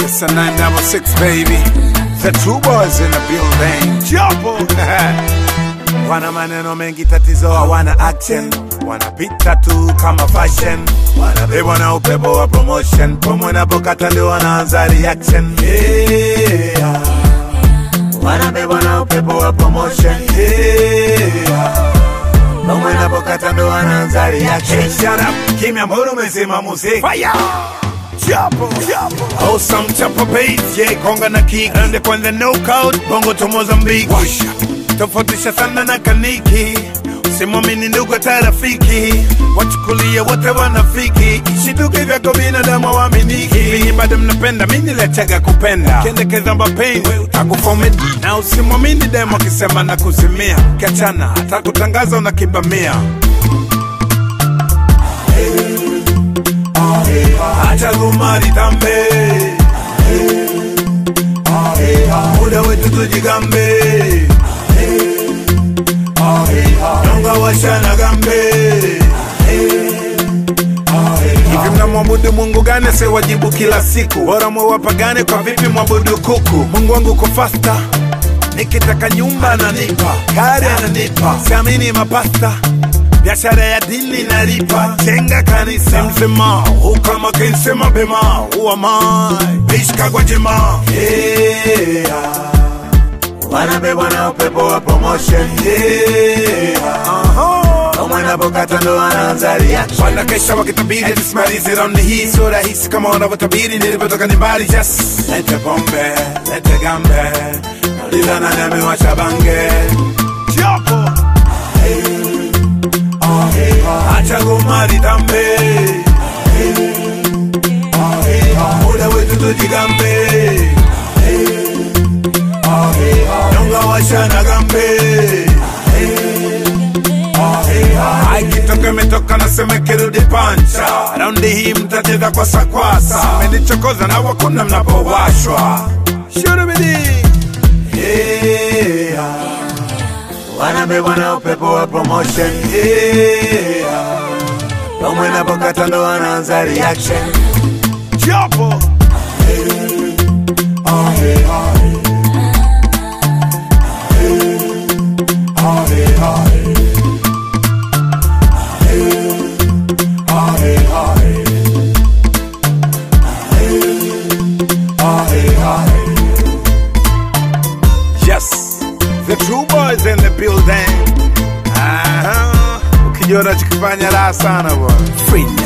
It's a 966 baby. The true boys in the building. Jopo. wana maneno mengi, tatizo hawana action, wanapita tu kama fashion, wanabebwa na upepo wa promotion, pomwe napokata ndio wanaanza reaction. Yeah. Wanabebwa na upepo wa promotion. Yeah. pomwe napokata ndio wanaanza reaction. Hey, shut up, kimya, mbona umezima muziki? Fire! Chapo, chapo. Awesome chapo bass, yeah, konga na kick. Ende kwanza knockout, bongo to Mozambique. Washa. Tofautisha sana na kaniki. Usimwamini ndugu hata rafiki. Wachukulia wote wanafiki. Shituke vyako binadamu waaminiki. Hivi bado mnapenda, mimi niliachaga kupenda. Kendekeza mapenzi, utakufomit. Na usimwamini demo akisema na kuzimia. Kiachana, atakutangaza unakibamia. acha gumari tambe muda wetu tujigambe nyonga washana gambe hivi mnamwabudu mungu gani sewajibu kila siku bora mwewapagane kwa vipi mwabudu kuku mungu wangu ko fasta nikitaka nyumba ananipa gari ananipa siamini mapasta biashara ya dini nalipa jenga kanisa mzima ukama kense mapema uamai bishka kwa jema yeah. wanabebwa na upepo wa promotion yeah. mwanapokata ndo wanaanza reaction wanakesha wakitabiri tusimalize raundi hii sio rahisi kama wanavyotabiri nilipotoka ni mbali just lete pombe lete gambe nauliza nani amewasha bange Chapo. acha gomari tambe muda wetu tujigambe nyonga washana gambe aikitoka imetoka nasema kirudi pancha raundi hii mtacheza kwa sakwasa menichokoza na wakuna mnapowashwa shurubidi yeah wanabebwa na upepo wa promotion yeah. Pamwe napokata ndo wanaanza reaction Chapo Yes, the true boys in the building. Aha, ukijua unachokifanya raha sana bwana. Free